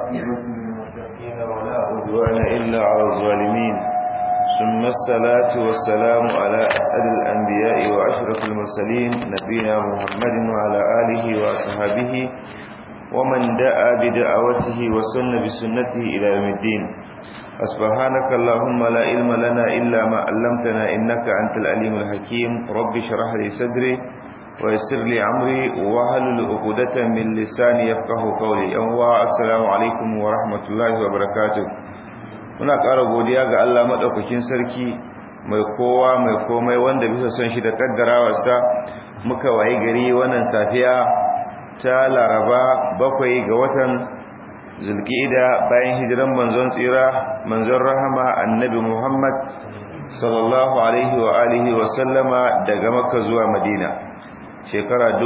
والعاقبة للمتقين ولا عدوان إلا على الظالمين ثم الصلاة والسلام على أسأل الأنبياء وأشرف المرسلين نبينا محمد وعلى آله وأصحابه ومن دعا بدعوته وسن بسنته إلى يوم الدين سبحانك اللهم لا علم لنا إلا ما علمتنا إنك أنت العليم الحكيم رب شرح لي صدري ويسر لي عمري وهل عقدة من لساني يفقه قولي أنواع السلام عليكم ورحمة الله وبركاته muna ƙara godiya ga Allah maɗaukakin sarki mai kowa mai komai wanda bisa son shi da ƙaddarawarsa muka waye gari wannan safiya ta laraba bakwai ga watan zulkida bayan hijiran manzon tsira manzon rahama annabi muhammad sallallahu alaihi wa alihi wa sallama daga makka zuwa madina shekara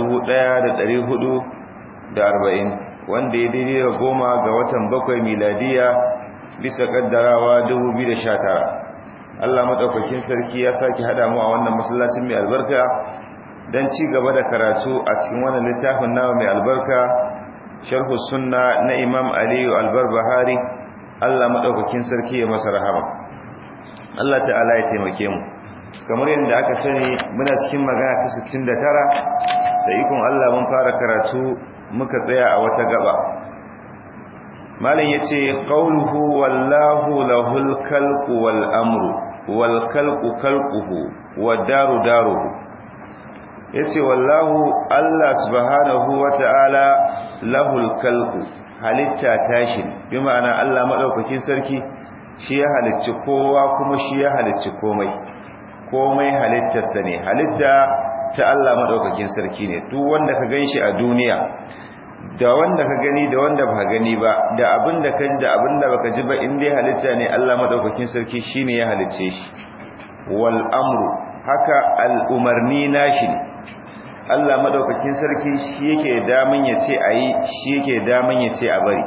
1440 wanda ya daidai da goma ga watan bakwai miladiya bisa kaddarawa 2019 Allah madaukakin sarki ya saki hada mu a wannan masallacin mai albarka dan ci gaba da karatu a cikin wannan littafin nawa mai albarka sharhu sunna na Imam Ali al-Barbahari Allah madaukakin sarki ya masa rahama Allah ta'ala ya taimake mu kamar yadda aka sani muna cikin magana ta 69 da ikon Allah mun fara karatu muka tsaya a wata gaba malam yace qawluhu wallahu lahul khalqu wal amru wal khalqu khalquhu wad daru daruhu yace wallahu Allah subhanahu wata'ala lahul khalqu halitta tashin bi ma'ana Allah madaukakin sarki shi ya halicci kowa kuma shi ya halicci komai komai halittarsa ne halitta ta Allah madaukakin sarki ne duk wanda ka ganshi a duniya da wanda ka gani da wanda ba gani ba da abin da ka da abin da baka ji ba in dai halitta ne Allah madaukakin sarki shine ya halicce shi wal amru haka al umarni nashi ne Allah madaukakin sarki shi yake daman ya ce ayi shi yake daman ya ce a bari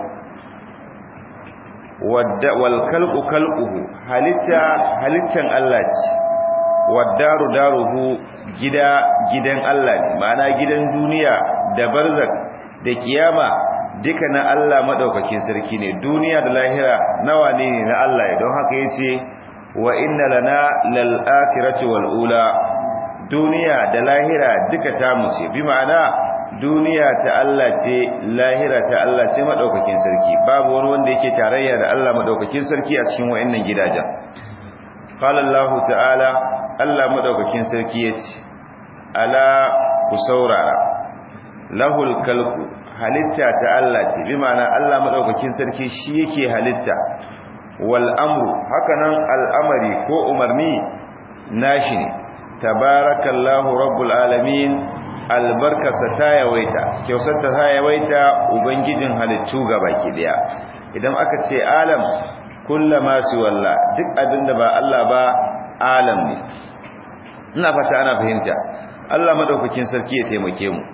wadda wal khalqu khalquhu halitta halittan Allah ce waddaru daruhu gida gidan Allah ne ma'ana gidan duniya da barzak da kiyama duka na Allah madaukakin sarki ne duniya da lahira nawa ne ne na Allah don haka yace wa inna lana lal akhirati wal ula duniya da lahira duka ta mu ce bi ma'ana duniya ta Allah ce lahira ta Allah ce madaukakin sarki babu wani wanda yake tarayya da Allah madaukakin sarki a cikin wayannan gidajen qala Allah ta'ala Allah madaukakin sarki yace ala ku saurara lahul kalku halitta ta Allah ce bi ma'ana Allah madaukakin sarki shi yake halitta wal amru hakanan al'amari ko umarni nashi ne tabarakallahu rabbul alamin albarkasa ta yawaita kyausar ta yawaita ubangijin halittu gabaki daya idan aka ce alam kullama su walla duk abinda ba Allah ba alam ne ina fata ana fahimta Allah madaukakin sarki ya taimake mu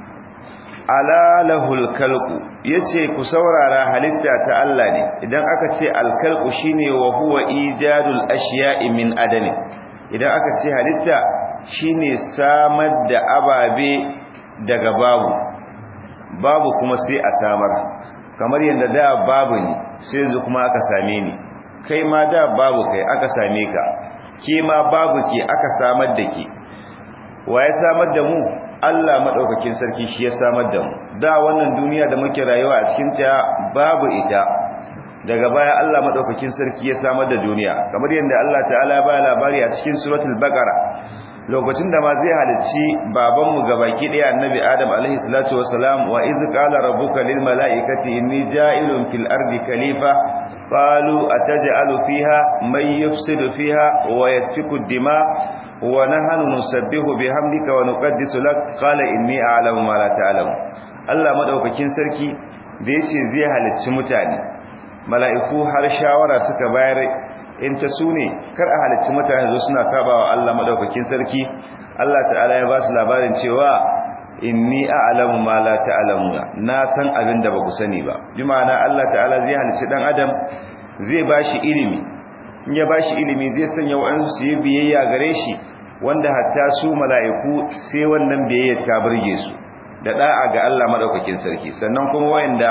ala lahul khalqu yace ku saurara halitta ta Allah ne idan aka ce al khalqu shine wa huwa ijadul ashiya'i min adami idan aka ce halitta shine samar da ababe daga babu babu kuma sai a samar kamar yadda da babu ne sai yanzu kuma aka same ni kai ma da babu kai aka same ka ke ma babu ke aka samar da ke wa ya samar da mu Allah madaukakin sarki shi ya samar da mu da wannan duniya da muke rayuwa a cikin ta babu ita daga baya Allah madaukakin sarki ya samar da duniya kamar yadda Allah ta'ala ba labari a cikin suratul baqara lokacin da ma zai halicci baban mu gabaki daya annabi adam alaihi salatu wassalam wa iz qala rabbuka lil malaikati inni ja'ilun fil ardi khalifa qalu ataj'alu fiha may yufsidu fiha wa yasfiku ad-dima wa nahnu nusabbihu bihamdika wa nuqaddisu lak qala inni a'lamu ma la ta'lamu Allah madaukakin sarki da yace zai halicci mutane mala'iku har shawara suka bayar in ta sune kar a halicci mutane zo suna kabawa Allah madaukakin sarki Allah ta'ala ya ba su labarin cewa inni a'lamu ma la ta'lamuna na san abin da baku sani ba bi ma'ana Allah ta'ala zai halicci dan adam zai bashi ilimi in ya bashi ilimi zai sanya wa'ansu su yi biyayya gare shi wanda hatta su mala'iku sai wannan biyayya ta burge su da da'a ga Allah madaukakin sarki sannan kuma wayanda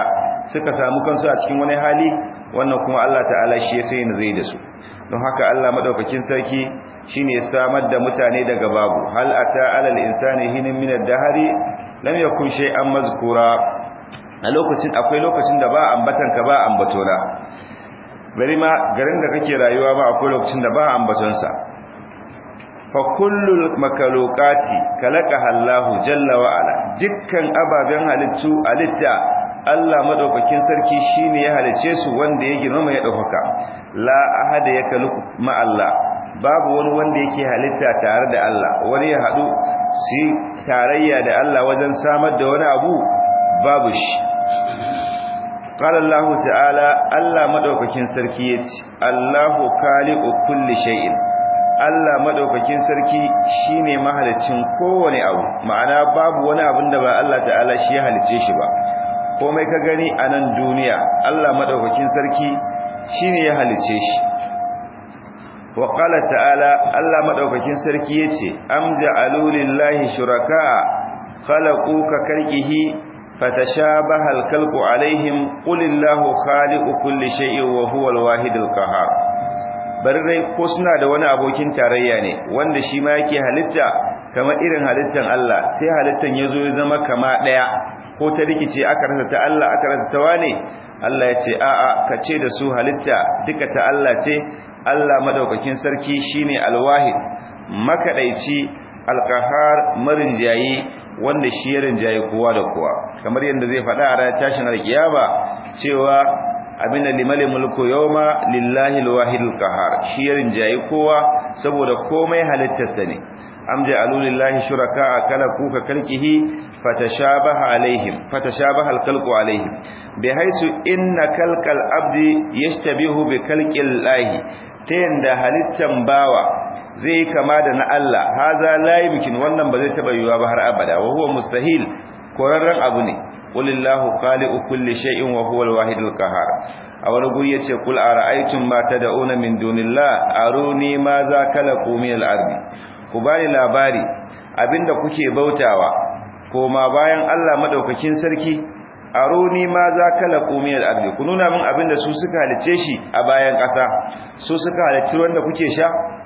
suka samu kansu a cikin wani hali wannan kuma Allah ta'ala shi ya sai zai da su don haka Allah madaukakin sarki shine ya samar da mutane daga babu hal ata alal insani hinin min ad-dahri lam yakun shay'an mazkura a lokacin akwai lokacin da ba ambatan ka ba ambatona bari ma garin da kake rayuwa ba akwai lokacin da ba ambaton sa fa kullul makalukati kalaqaha Allah jalla wa ala dukkan ababen halittu alitta Allah madaukakin sarki shine ya halice su wanda ya girma ya dauka la ahada yakaluku ma Allah babu wani wanda yake halitta tare da Allah wani ya hadu su tarayya da Allah wajen samar da wani abu babu shi qala Allah ta'ala Allah madaukakin sarki yace Allahu khaliqu kulli shay'in Allah madaukakin sarki shine mahalicin kowane abu ma'ana babu wani abin da ba Allah ta'ala shi ya halice shi ba komai ka gani a nan duniya Allah madaukakin sarki shine ya halice shi wa qala ta'ala Allah madaukakin sarki yace am ja'alu lillahi shuraka khalaqu ka kalqihi fatashabaha al-khalqu alaihim qulillahu khaliqu kulli shay'in wa huwa al-wahid al-qahhar dai ko suna da wani abokin tarayya ne wanda shi ma yake halitta kamar irin halittan Allah sai halittan yazo ya zama kama daya ko ta rikice aka rasa ta Allah aka rasa ta wane Allah ya ce a'a ka ce da su halitta duka ta Allah ce Allah madaukakin sarki shine alwahid makadaici alqahar marinjayi wanda shi ya rinjaye kowa da kowa kamar yadda zai faɗa a ranar tashin alkiyama cewa abinda limali mulku yawma lillahi alwahidul qahar shi ya rinjaye kowa saboda komai halittarsa ne am ja'alu lillahi shuraka kala kuka kalkihi fatashabaha alaihim fatashabaha alkhalqu alaihim bihaisu inna kalqal abdi yashtabihu bi kalqil lahi ta yanda halittan bawa zai kama da na Allah haza la yumkin wannan ba zai taba yiwa ba har abada wa huwa mustahil korarran abu ne qulillahu khaliqu kulli shay'in wa huwa alwahidul qahhar a wani guri yace kul ara'aytum ma tad'una min dunillah aruni ma za khalaqu min al-ardi ku bani labari abinda kuke bautawa koma bayan Allah madaukakin sarki aruni ma za khalaqu min al-ardi ku nuna min abinda su suka halice shi a bayan ƙasa su suka halicci wanda kuke sha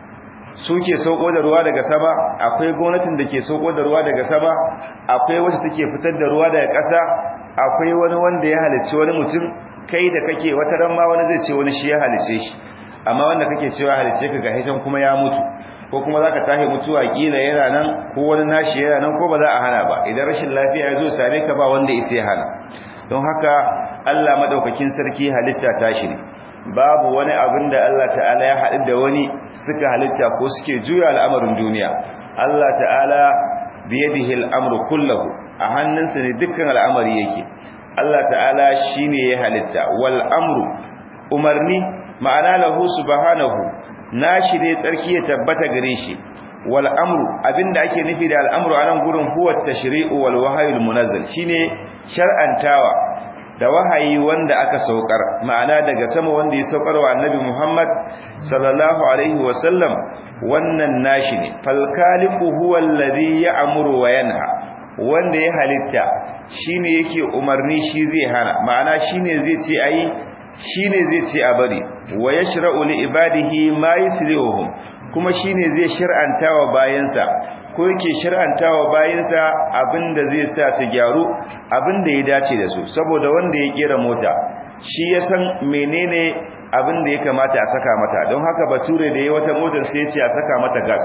suke sauko da ruwa daga sama akwai gwamnatin da ke sauko da ruwa daga sama akwai wacce take fitar da ruwa daga ƙasa akwai wani wanda ya halicci wani mutum kai da kake wata ran ma wani zai ce wani shi ya halice shi amma wanda kake cewa halice ka ga hitan kuma ya mutu ko kuma zaka tahi mutuwa kila yana nan ko wani nashi yana nan ko ba za a hana ba idan rashin lafiya ya zo same ka ba wanda ita ya hana don haka Allah madaukakin sarki halitta tashi ne babu wani abin da Allah ta'ala ya haɗu da wani suka halitta ko suke juya al'amarin duniya Allah ta'ala biyadihi al'amru kullahu a hannunsa ne dukkan al'amari yake Allah ta'ala shine ya halitta wal amru umarni ma'ana lahu subhanahu nashi ne tsarki ya tabbata gare shi wal amru abinda ake nufi da al'amru anan gurin huwa tashri'u wal wahyul munazzal shine shar'antawa da wahayi wanda aka saukar ma'ana daga sama wanda ya saukar wa annabi Muhammad sallallahu alaihi wasallam wannan nashi ne falkaliqu huwa alladhi ya'muru wa yanha wanda ya halitta shine yake umarni shi zai hana ma'ana shine zai ce ayi shine zai ce a bari wa yashra'u li ibadihi ma yuslihuhum kuma shine zai shar'anta wa bayansa ko yake shir'antawa bayinsa abinda zai sa su gyaru abinda ya dace da su saboda wanda ya kera mota shi ya san menene abinda ya kamata a saka mata don haka bature da ya wata motar sai ya ce a saka mata gas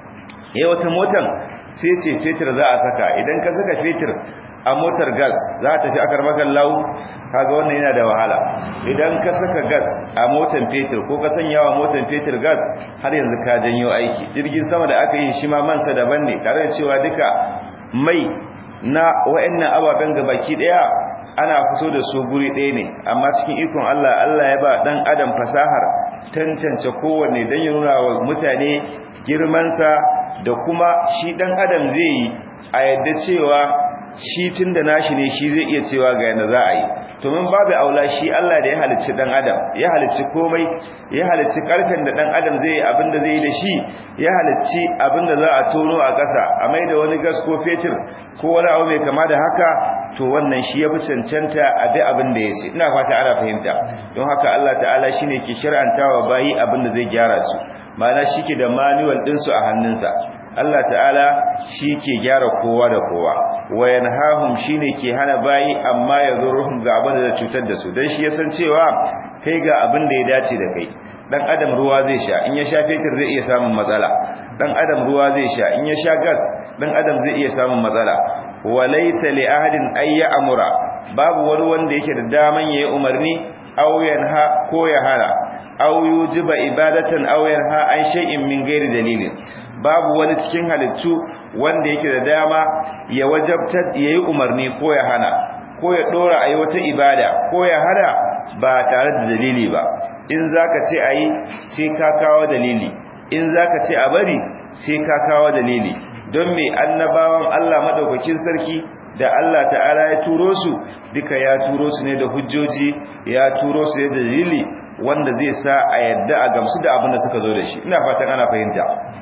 ya wata motar sai ce fetur za a saka idan ka saka fetur a motar gas za ta tafi akar makan lau kaga wannan yana da wahala idan ka saka gas a motar fetur ko ka sanya wa motar fetur gas har yanzu ka janyo aiki jirgin sama da aka yi shi ma mansa daban ne tare da cewa duka mai na wa'annan ababen gabaki daya ana fito da su guri ɗaya ne amma cikin ikon Allah Allah ya ba dan adam fasahar tantance kowanne dan ya nuna wa mutane girmansa da kuma shi dan adam zai yi a yadda cewa shi tunda nashi ne shi zai iya cewa ga yanda za a yi to mun babu aula shi Allah da ya halicci dan adam ya halicci komai ya halicci karfen da dan adam zai yi abin da zai yi da shi ya halicci abin da za a tono a ƙasa a mai da wani gas ko fetur ko wani abu mai kama da haka to wannan shi ya fi cancanta a bi abin da ya ce ina fata ana fahimta don haka Allah ta'ala shine ke shir'antawa bayi abin da zai gyara su ma'ana shi ke da manual ɗinsu a hannunsa Allah ta'ala shi ke gyara kowa da kowa wayan hahum shi ne ke hana bayi amma ya zo ruhun ga abin da cutar da su don shi ya san cewa kai ga abin da ya dace da kai dan adam ruwa zai sha in ya sha fetur zai iya samun matsala dan adam ruwa zai sha in ya sha gas dan adam zai iya samun matsala walaysa li ahadin ay ya'mura babu wani wanda yake da daman yayi umarni aw yanha ko ya hana aw yujiba ibadatan aw yanha an shay'in min ghairi dalilin babu wani cikin halittu wanda yake da dama ya wajabtar yayi umarni ko ya hana ko ya dora ayi wata ibada ko ya hana ba tare da dalili ba in zaka ce ayi sai ka kawo dalili in zaka ce a bari sai ka kawo dalili don me annabawan Allah madaukakin sarki da Allah ta'ala ya turo su duka ya turo su ne da hujjoji ya turo su ne da dalili wanda zai sa a yadda a gamsu da abin da suka zo da shi ina fatan ana fahimta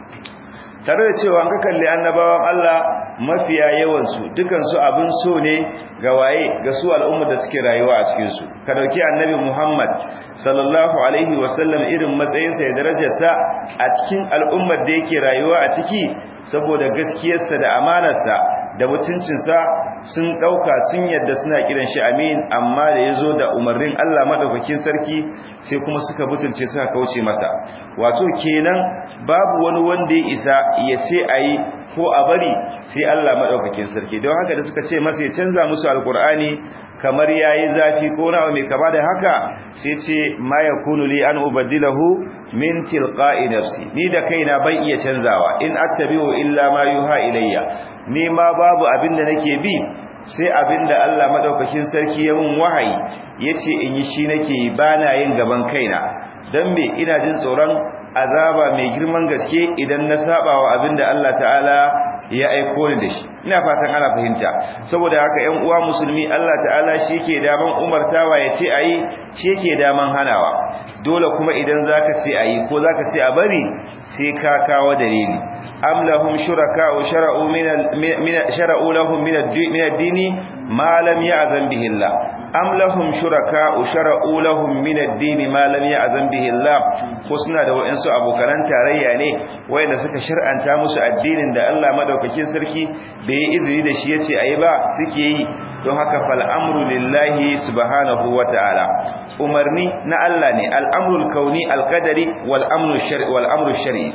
tare da cewa an ka kalli annabawan Allah mafiya yawansu dukansu abin so ne ga waye ga su al'ummar da suke rayuwa a cikin su ka dauki annabi Muhammad sallallahu alaihi wasallam irin matsayinsa da darajarsa a cikin al'ummar da yake rayuwa a ciki saboda gaskiyarsa da amanarsa da mutuncinsa sun dauka sun yadda suna kiran shi amin amma da yazo da umarnin Allah madaukakin sarki sai kuma suka butulce suka kauce masa wato kenan babu wani wanda ya isa ya ce ayi ko a bari sai Allah madaukakin sarki don haka da suka ce masa ya canza musu alqur'ani kamar yayi zafi ko na mai kama da haka sai ce ma yakunu li an ubaddilahu min tilqa'i nafsi ni da kaina ban iya canzawa in attabi'u illa ma yuha ilayya ni ma babu abin da nake bi sai abin da Allah madaukakin sarki ya mun wahayi yace in yi shi nake yi bana yin gaban kaina dan me ina jin tsoron azaba mai girman gaske idan na saba wa abin da Allah ta'ala ya aiko ni da shi ina fatan ana fahimta saboda haka ƴan uwa musulmi Allah ta'ala shi ke daman umartawa ya ce ayi shi ke daman hanawa dole kuma idan zaka ce ayi ko zaka ce a bari sai ka kawo dalili am lahum shuraka'u shara'u min shara'u lahum min ad-dini ma lam ya'zan bihi Allah am lahum shuraka'u shara'u lahum min ad-dini ma lam ya'zan bihi Allah ko suna da wayansu abokan tarayya ne wayanda suka shar'anta musu addinin da Allah madaukakin sarki bai yi izini da shi yace ayi ba suke yi don haka fal amru lillahi subhanahu wata'ala umarni na Allah ne al-amrul kauni al-qadari wal amru shar'i wal amru shar'i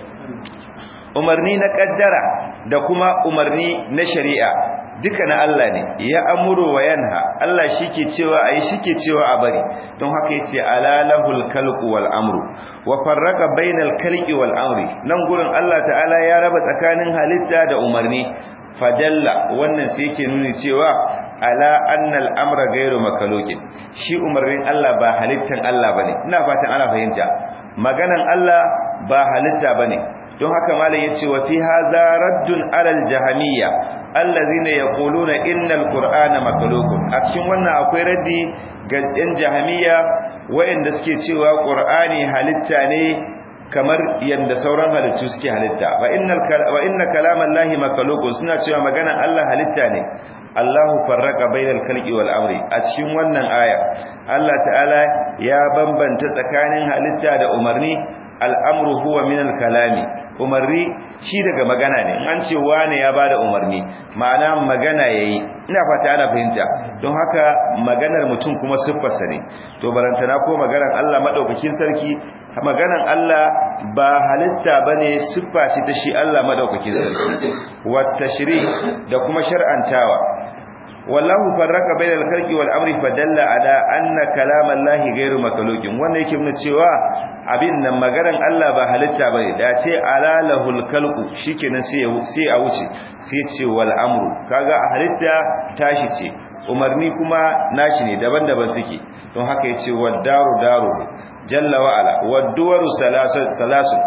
umarni na kaddara da kuma umarni na shari'a duka na Allah ne ya amuru wa yanha Allah shike cewa ayi shike cewa a bari don haka yace alalahul khalqu wal amru wa farraqa bainal khalqi wal amri nan gurin Allah ta'ala ya raba tsakanin halitta da umarni fadalla wannan sai yake nuni cewa ala annal amra ghairu makhluqin shi umarnin Allah ba halittan Allah bane ina fatan ana fahimta maganan Allah ba halitta bane don haka malam yace wa fi hadha raddun alal jahamiyya allazina yaquluna innal qur'ana makhluqun a cikin wannan akwai raddi ga yan jahamiyya wayanda suke cewa qur'ani halitta ne kamar yanda sauran halittu suke halitta wa innal wa inna kalamallahi makhluqun suna cewa maganan Allah halitta ne Allahu farraka bainal khalqi wal amri a cikin wannan aya Allah ta'ala ya bambanta tsakanin halitta da umarni al'amru huwa min al-kalami umarni shi daga magana ne an ce wane ya bada umarni ma'ana magana yayi ina fata ana fahimta don haka maganar mutum kuma siffarsa ne to barantana ko maganar Allah madaukakin sarki maganar Allah ba halitta bane siffa ce ta shi Allah madaukakin sarki wa tashri da kuma shar'antawa wallahu farraka bainal khalqi wal amri fadalla ala anna kalamallahi ghairu makhluqin wannan yake nuna cewa abin nan magaran Allah ba halitta bane da ce alalahul khalqu shikenan sai sai a wuce sai ce wal amru kaga a halitta tashi ce umarni kuma nashi ne daban-daban suke don haka yace wad daru daru jalla wa ala wad duwaru salasu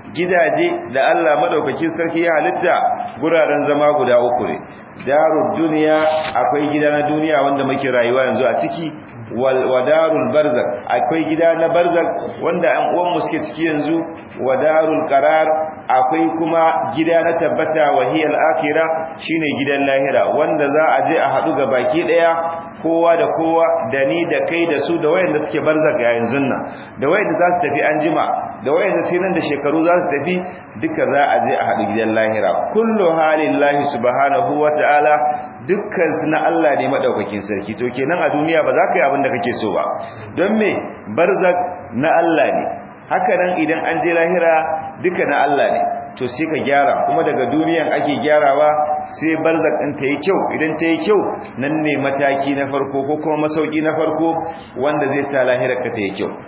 gidaje da Allah madaukakin sarki ya halitta guraren zama guda uku ne darud duniya akwai gida na duniya wanda muke rayuwa yanzu a ciki wa darul barzak akwai gida na barzak wanda an uwan mu suke ciki yanzu wa darul qarar akwai kuma gida na tabbata wa hiyal akhirah shine gidan lahira wanda za a je a hadu ga baki daya kowa da kowa da ni da kai da su da wayanda suke barzak a yanzu nan da wayanda za su tafi anjima da wayanda sai nan da shekaru za su tafi duka za a je a hadu gidan lahira kullu halillahi subhanahu wataala dukkan su na Allah ne madaukakin sarki to kenan a duniya ba za ka yi abin da kake so ba don me barzak na Allah ne haka nan idan an je lahira duka na Allah ne to sai ka gyara kuma daga duniyan ake gyarawa sai barzak din ta yi kyau idan ta yi kyau nan ne mataki na farko ko kuma masauki na farko wanda zai sa lahirar ka ta yi kyau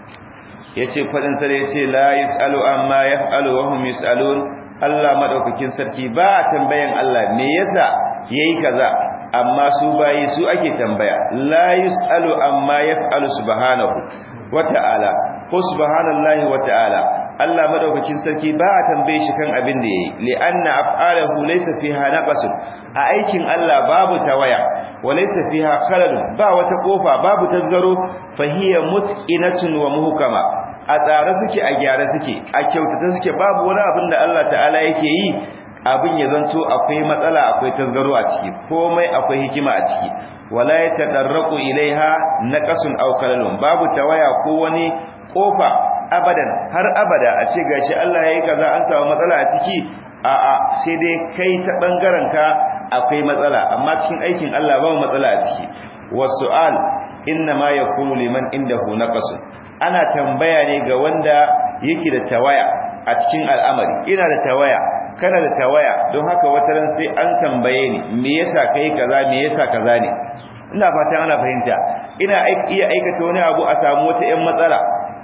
yace fadin sa yace la yusalu amma yaf'alu wa hum yusalun Allah madaukakin sarki ba tambayan Allah me yasa yayi kaza amma su bayi su ake tambaya la yusalu amma yaf'alu subhanahu wata'ala ko subhanallahi wata'ala Allah madaukakin sarki ba a tambaye shi kan abin da yayi li'anna af'aluhu laysa fiha naqasun a aikin Allah babu tawaya wa laysa fiha khalal ba wata kofa babu tazgaro fa hiya mutqinatun wa muhkama a tsare suke a gyara suke a kyautata suke babu wani abin da Allah ta'ala yake yi abin ya zanto akwai matsala akwai tasgaro a ciki komai akwai hikima a ciki wala yatadarraqu ilaiha naqasun aw kalalun babu tawaya ko wani kofa abadan har abada a ce gashi Allah yayi kaza an samu matsala a ciki a a sai dai kai ta bangaren ka akwai matsala amma cikin aikin Allah babu matsala a ciki wasu'al inna ma yakunu liman indahu naqasun ana tambaya ne ga wanda yake da tawaya a cikin al'amari ina da tawaya kana da tawaya don haka wataran sai an tambaye ni me yasa kai kaza me yasa kaza ne ina fatan ana fahimta ina iya aikata wani abu a samu wata ƴan matsala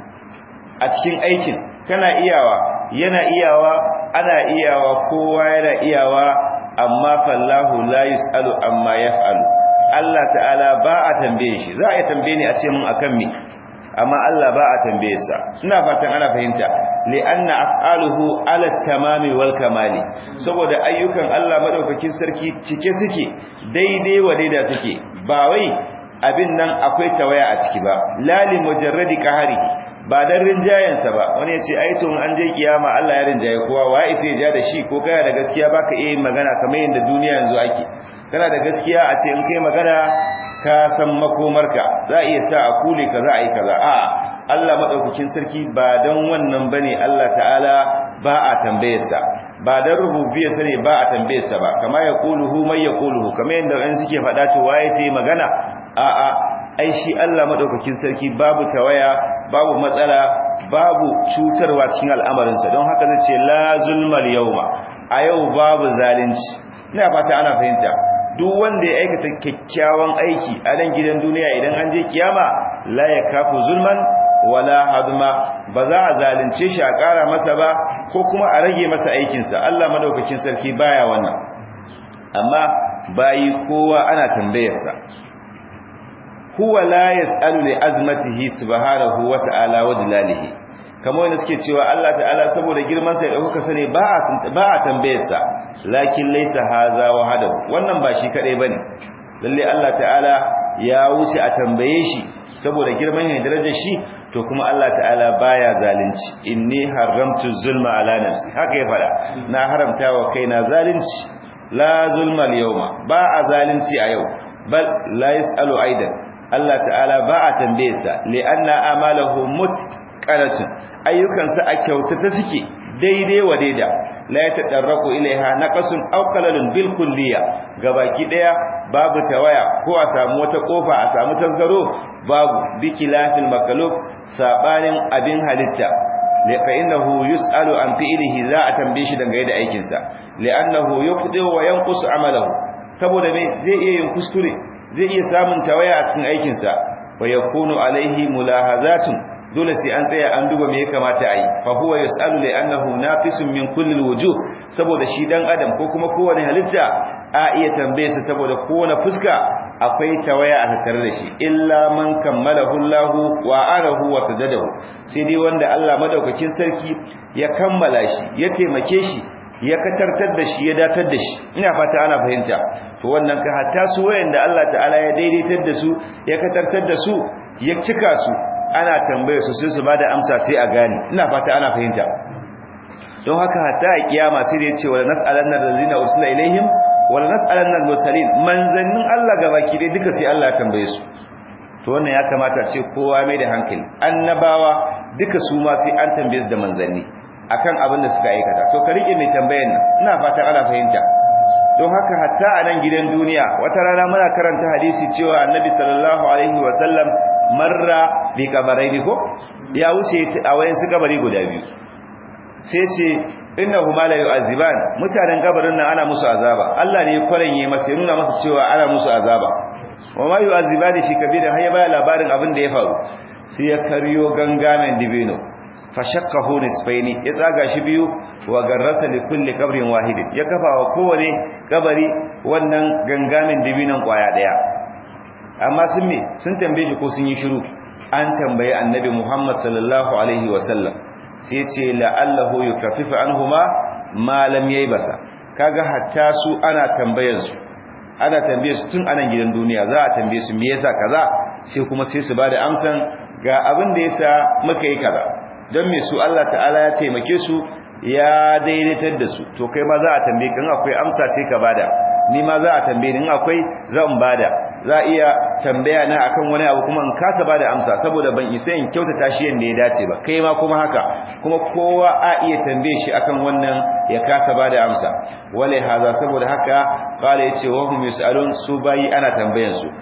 a cikin aikin kana iyawa yana iyawa ana iyawa kowa yana iyawa amma fallahu la yusalu amma yaf'alu Allah ta'ala ba a tambaye shi za a yi tambaye ni a ce mun akan me amma Allah ba a tambaye sa ina fatan ana fahimta li'anna af'aluhu 'ala tamami wal kamali saboda ayyukan Allah madaukakin sarki cike suke daidai wa daida suke ba wai abin nan akwai tawaya a ciki ba lali mujarradi qahari ba dan rinjayen sa ba wani yace ai to an je kiyama Allah ya rinjaye kowa wai sai ya ja da shi ko kana da gaskiya baka iya magana kamar yanda duniya yanzu ake kana da gaskiya a ce in kai magana ka san makomarka za a iya sa a kule ka za a yi kaza a Allah madaukakin sarki ba dan wannan bane Allah ta'ala ba a tambayarsa ba dan rububiyarsa ne ba a tambayarsa ba kama ya quluhu may yaquluhu kamar yanda an suke faɗa to waye sai magana a a ai shi Allah madaukakin sarki babu tawaya babu matsala babu cutarwa cikin al'amarinsa don haka zai ce la zulmal yawma a yau babu zalunci ina fata ana fahimta duk wanda ya aikata kyakkyawan aiki a nan gidan duniya idan an je kiyama la yakafu zulman wala hadma ba za a zalunce shi a ƙara masa ba ko kuma a rage masa aikinsa Allah madaukakin sarki baya wannan amma bayi kowa ana tambayarsa huwa la yas'alu li azmatihi subhanahu wa ta'ala wa jalalihi kamar wanda suke cewa Allah ta'ala saboda girman sa ya dauka sane ba a ba a tambayarsa lakin laysa haza wahadahu wannan ba shi kadai bane lalle Allah ta'ala ya wuce a tambaye shi saboda girman ne darajar shi to kuma Allah ta'ala baya zalunci inni haramtu zulma ala nafsi haka ya fada na haramta wa kaina zalunci la zulma al-yawma ba a zalunci a yau bal la yasalu aidan Allah ta'ala ba a tambaye sa li'anna amalahu mutqaratun ayyukansa a kyautata suke daidai wa daida la yatadarraku ilaiha naqasun aw qalalun bil kulliya gabaki daya babu tawaya ko a samu wata kofa a samu tasgaro babu bikilafil makalub sabanin abin halitta fa innahu yusalu an fi'lihi za a tambaye shi dangane da aikin sa li'annahu yuqdi wa yanqusu amalahu saboda me zai iya yin kuskure zai iya samun tawaya a cikin aikin sa wa yakunu alaihi mulahazatun dole sai an tsaya an duba me ya kamata a yi fa huwa yasalu li annahu nafisun min kulli alwujuh saboda shi dan adam ko kuma kowane halitta a iya tambaye sa saboda kowane fuska akwai tawaya a tattare da shi illa man kammalahu Allah wa arahu wa sadadahu sai dai wanda Allah madaukakin sarki ya kammala shi ya taimake shi ya katartar da shi ya datar da shi ina fata ana fahimta to wannan ka hatta su wayanda Allah ta'ala ya daidaitar da su ya katartar da su ya cika su ana tambaye su sai su bada amsa sai a gane ina fata ana fahimta don haka hatta a kiyama sai da yace wala nas'alanna allazina ursila ilaihim wala nas'alanna al-mursalin manzannin Allah gabaki dai duka sai Allah ya tambaye su to wannan ya kamata ce kowa mai da hankali annabawa duka su ma sai an tambaye su da manzanni akan abin da suka aikata to ka rike mai tambayan nan ina fatan ana fahimta don haka hatta a nan gidan duniya wata rana muna karanta hadisi cewa annabi sallallahu alaihi wa sallam marra bi kabaraini ko ya wuce a wayan su kabari guda biyu sai ce innahuma la yu'aziban mutanen kabarin nan ana musu azaba Allah ne ya kwaranye masa ya nuna masa cewa ana musu azaba wa ma yu'azibani fi kabir har ya baya labarin abin da ya faru sai ya karyo gangamen dibino fashakkahu nisfaini ya tsaga shi biyu wa garrasa li kulli qabrin wahidin ya kafa wa kowane kabari wannan gangamin dibinan kwaya daya amma sun me sun tambaye shi ko sun yi shiru an tambaye annabi Muhammad sallallahu alaihi wa sallam sai ce la'allahu yukaffifu anhuma ma lam yaybasa kaga hatta su ana tambayar su ana tambaye su tun anan gidan duniya za a tambaye su me yasa kaza sai kuma sai su bada amsan ga abin da yasa muka yi kaza don me su Allah ta'ala ya taimake su ya daidaitar da su to kai ma za a tambaye kan akwai amsa sai ka bada ni ma za a tambaye ni in akwai zan bada za a iya tambaya na akan wani abu kuma in kasa bada amsa saboda ban isa in kyautata shi yanda ya dace ba kai ma kuma haka kuma kowa a iya tambaye shi akan wannan ya kasa bada amsa wale haza saboda haka qala yace wa hum yusalun su bayi ana tambayan su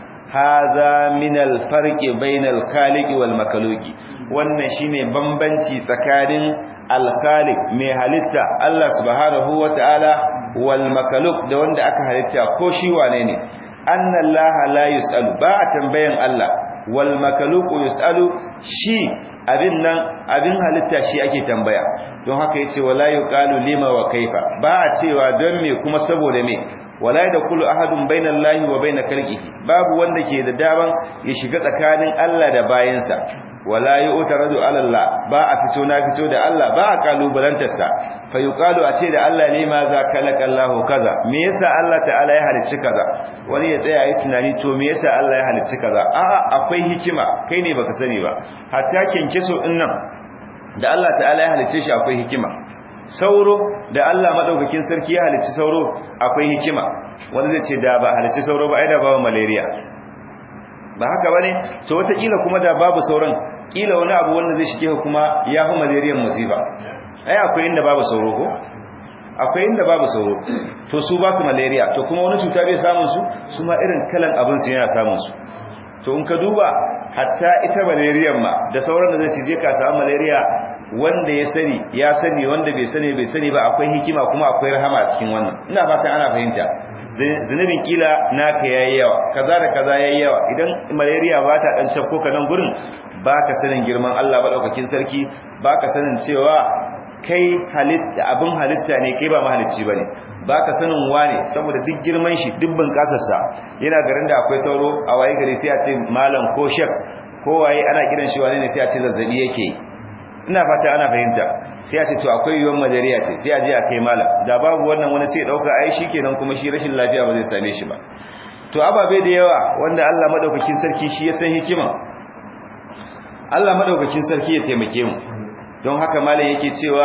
hadha min al-farqi bainal khaliqi wal makhluqi wannan shine bambanci tsakanin al-khaliq mai halitta Allah subhanahu wataala wal makhluq da wanda aka halitta ko shi wane ne annallaha la yusalu ba tambayan Allah wal makhluq yusalu shi abin nan abin halitta shi ake tambaya don haka yace wala yuqalu lima wa kaifa ba a cewa don me kuma saboda me wala da kullu ahadun bainallahi wa bain khalqihi babu wanda ke da daban ya shiga tsakanin Allah da bayansa wala yu'taradu ala Allah ba a fito na fito da Allah ba a kalubalantar sa fa yuqalu a ce da Allah ne ma za kalaka Allah kaza me yasa Allah ta'ala ya halicci kaza wani ya tsaya yi tunani to me yasa Allah ya halicci kaza a'a akwai hikima kai ne baka sani ba hatta kinkiso din nan da Allah ta'ala ya halicce shi akwai hikima sauro da Allah madaukakin sarki ya halicci sauro akwai hikima wanda zai ce da ba halicci sauro ba ai da babu malaria ba haka bane to wata kila kuma da babu sauran kila wani abu wanda zai shige kuma ya fi malaria musiba ai akwai inda babu sauro ko akwai inda babu sauro to su ba su malaria to kuma wani cuta bai samun su su ma irin kalan abin su yana samun su to in ka duba hatta ita malaria ma da sauran da zai cije ka samu malaria wanda ya sani ya sani wanda bai sani bai sani ba akwai hikima kuma akwai rahama a cikin wannan ina fatan ana fahimta zunubin kila naka yayi yawa kaza da kaza yayi yawa idan malaria ba ta dan cafko ka nan gurin baka sanin girman Allah madaukakin sarki baka sanin cewa kai halitta abin halitta ne kai ba mahalicci bane baka sanin wane saboda duk girman shi dubban kasarsa yana garin da akwai sauro a waye gari sai a ce malam ko shek ko waye ana kiran shi wane ne sai a ce zazzabi yake ina fata ana fahimta sai a ce to akwai yiwuwar majariya ce sai a je a kai malam da babu wannan wani sai dauka ai shikenan kuma shi rashin lafiya ba zai same shi ba to ababe da yawa wanda Allah madaukakin sarki shi ya san hikima Allah madaukakin sarki ya taimake mu don haka malam yake cewa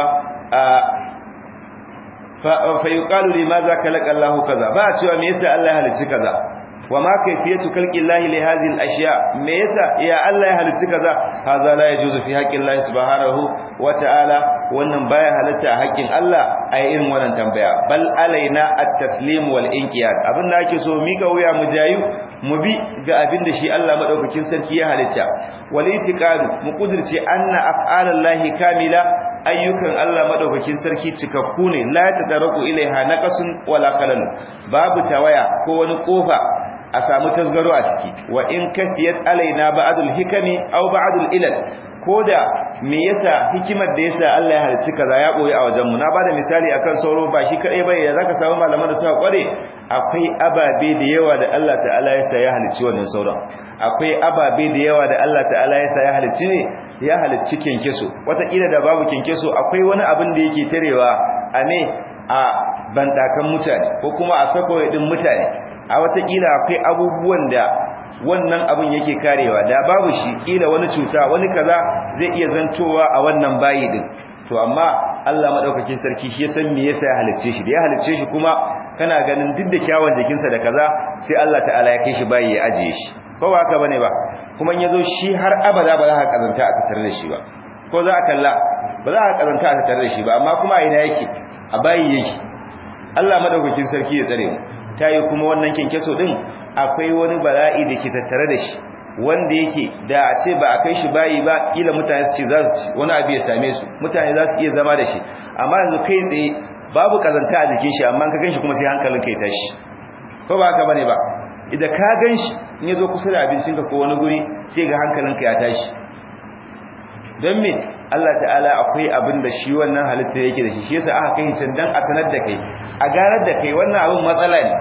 fa yuqalu limadha khalaqa Allahu kaza ba cewa me yasa Allah ya halicci kaza wa ma kayfiyatu khalqi Allahi li hadhihi al-ashya me yasa ya Allah ya halicci kaza hadha la yajuzu fi haqqi Allah subhanahu wa ta'ala wannan baya halatta a haƙƙin Allah ai irin wannan tambaya bal alaina at-taslim wal inqiyad abin da ake so mika wuya mu jayu mu bi ga abin da shi Allah madaukakin sarki ya halitta wal itiqadu mu kudirce anna af'alallahi kamila ayyukan Allah madaukakin sarki cikakku ne la tadaraku ilaiha naqasun wala khalal babu tawaya ko wani kofa a samu tasgaro a ciki wa in kafiyat alaina ba'dul hikami aw ba'dul ilal koda me yasa hikimar da yasa Allah ya halicci kaza ya boye a wajen mu na bada misali akan sauro ba shi kadai bai ya zaka samu malaman da suka kware akwai ababe da yawa da Allah ta'ala ya sa ya halicci wannan sauran akwai ababe da yawa da Allah ta'ala ya sa ya halicci ne ya halicci kenkeso wataƙila da babu kenkeso akwai wani abin da yake tarewa a ne a bandakan mutane ko kuma a sako din mutane a wataƙila akwai abubuwan da wannan abin yake karewa da babu shi kila wani cuta wani kaza zai iya zantowa a wannan bayi din to amma Allah madaukakin sarki shi ya san me yasa ya halicce shi da ya halicce shi kuma kana ganin duk da kyawun jikinsa da kaza sai Allah ta'ala ya kai shi bayi ya ajiye shi ko ba haka bane ba kuma in yazo shi har abada ba za ka kazanta a tattare da shi ba ko za a kalla ba za ka kazanta a tattare da shi ba amma kuma ina yake a bayi yake Allah madaukakin sarki ya tsare mu tayi kuma wannan kinkeso din akwai wani bala'i da ke tattare da shi wanda yake da a ce ba a kai shi bayi ba kila mutane su ce za su ci wani abu ya same su mutane za su iya zama da shi amma yanzu kai tsaye babu kazanta a jikin shi amma ka ganshi kuma sai hankalin kai tashi ko ba haka bane ba idan ka ganshi in yazo kusa da abincinka ko wani guri sai ga hankalinka ya tashi don me Allah ta'ala akwai abin da shi wannan halitta yake da shi shi yasa aka kai can dan a sanar da kai a garar da kai wannan abin matsala ne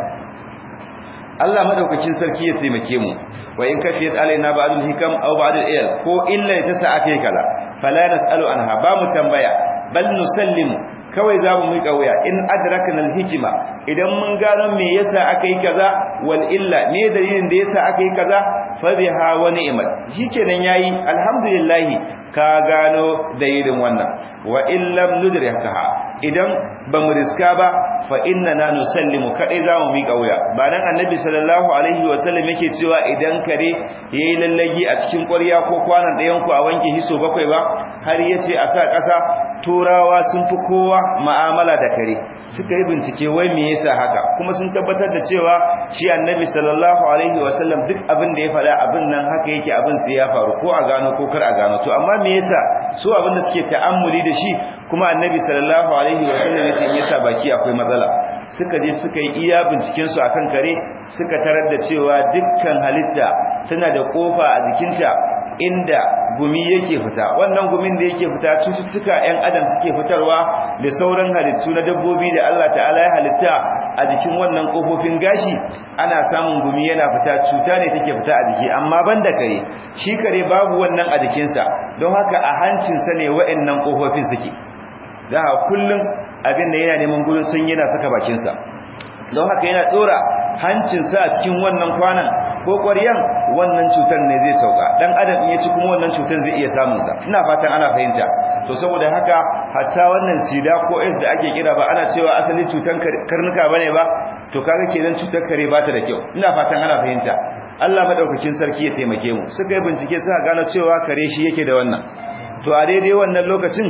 Allah madaukakin sarki ya taimake mu wa in kafiyat alaina ba'dul hikam aw ba'dul ilm ko illa ta sa akai kala fala nasalu anha ba mu tambaya bal nusallimu kawai za mu miƙa wuya in adrakna al-hikma idan mun gano me yasa aka yi kaza wal illa me dalilin da yasa aka yi kaza fa biha wa ni'mat shikenan yayi alhamdulillah ka gano dalilin wannan wa illam nudrikaha idan ba mu riska ba fa inna nusallimu kadai za mu miƙa wuya ba nan annabi sallallahu alaihi wa sallam yake cewa idan kare yayi lallagi a cikin ƙwarya ko kwanan ɗayan ku a wanke hiso bakwai ba har yace a sa ƙasa turawa sun fi kowa ma'amala da kare suka yi bincike wai me yasa haka kuma sun tabbatar da cewa shi annabi sallallahu alaihi wasallam duk abin da ya faɗa abin nan haka yake abin sai ya faru ko a gano ko kar a gano to amma me yasa su abin da suke ta'ammuli da shi kuma annabi sallallahu alaihi wasallam yace in yasa baki akwai matsala suka je suka yi iya binciken su akan kare suka tarar da cewa dukkan halitta tana da kofa a jikinta inda gumi yake fita wannan gumin da yake fita cututtuka ƴan adam suke fitarwa da sauran halittu na dabbobi da Allah ta'ala ya halitta a jikin wannan kofofin gashi ana samun gumi yana fita cuta ne take fita a jiki amma banda kare shi kare babu wannan a jikinsa don haka a hancinsa ne wa'annan kofofin suke da kullum abin da yana neman gurin sun yana saka bakinsa don haka yana tsora hancinsa a cikin wannan kwanan ko ƙwaryan wannan cutar ne zai sauka dan adam in ya ci kuma wannan cutar zai iya samun sa ina fatan ana fahimta to saboda haka hatta wannan sida ko AIDS da ake kira ba ana cewa asalin cutar karnuka bane ba to kaga kenan cutar kare ba ta da kyau ina fatan ana fahimta Allah madaukakin sarki ya taimake mu suka yi bincike suka gano cewa kare shi yake da wannan to a daidai wannan lokacin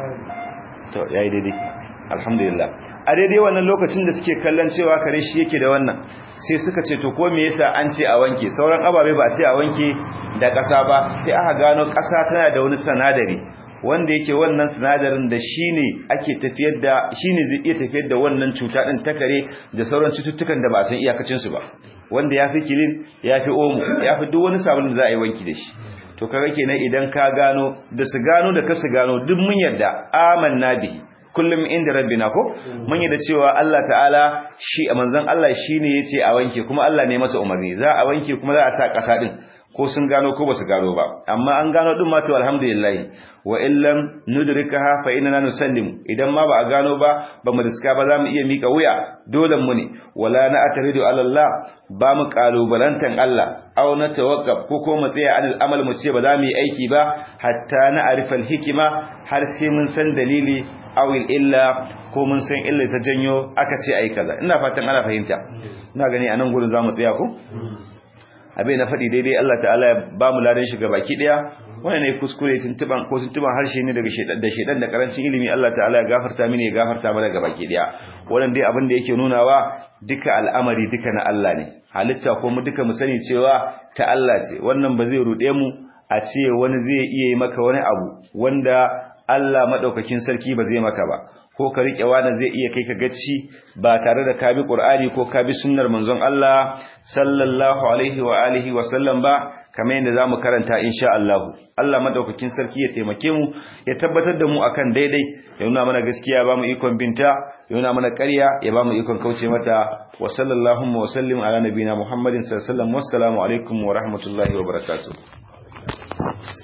to yayi daidai alhamdulillah a daidai wannan lokacin da suke kallon cewa kare shi yake da wannan sai suka ce to ko me yasa an ce a wanke sauran ababe ba a ce a wanke da ƙasa ba sai aka gano ƙasa tana da wani sanadari wanda yake wannan sinadarin da shine ake tafiyar da shine zai iya tafiyar da wannan cuta din ta kare da sauran cututtukan da ba san iyakacin su ba wanda yafi kilin yafi omo yafi duk wani sabulun za a yi wanki da shi to kaga kenan idan ka gano da su gano da ka su gano duk mun yarda amanna bihi kullum inda rabbina ko mun yi da cewa Allah ta'ala shi a manzon Allah shine yace a wanke kuma Allah ne masa umarni za a wanke kuma za a sa kasa din ko sun gano ko basu gano ba amma an gano din ma to alhamdulillah wa illam nudrikaha fa inna nusallim idan ma ba a gano ba ba mu riska ba za mu iya mika wuya dole mu ne wala na ataridu ala Allah ba mu kalubalantan Allah aw na tawakkab ko ko mu tsaya anil amal mu ce ba za mu yi aiki ba hatta na arifal hikima har sai mun san dalili awil illa ko mun san illa ta janyo aka ce ai kaza ina fatan ana fahimta ina gani anan gurin zamu tsaya ko abin na faɗi daidai Allah ta'ala ya ba mu ladan shi baki daya wannan ne kuskure tuntuban ko tuntuban harshe ne daga shedan da shedan da karancin ilimi Allah ta'ala ya gafarta mini ya gafarta mana baki daya wannan dai abin da yake nunawa duka al'amari duka na Allah ne halitta ko mu duka mu sani cewa ta Allah ce wannan ba zai rude mu a ce wani zai iya yi maka wani abu wanda Allah madaukakin sarki ba zai maka ba ko ka rike wani zai iya kai ka gacci ba tare da ka bi Qur'ani ko ka bi sunnar manzon Allah sallallahu alaihi wa alihi wa sallam ba kamar yadda zamu karanta insha Allah Allah madaukakin sarki ya taimake mu ya tabbatar da mu akan daidai ya nuna mana gaskiya ba mu ikon binta ya nuna mana ƙarya ya ba mu ikon kauce mata wa sallallahu wa sallim ala nabina Muhammadin sallallahu alaihi wa sallam wassalamu alaikum wa rahmatullahi wa barakatuh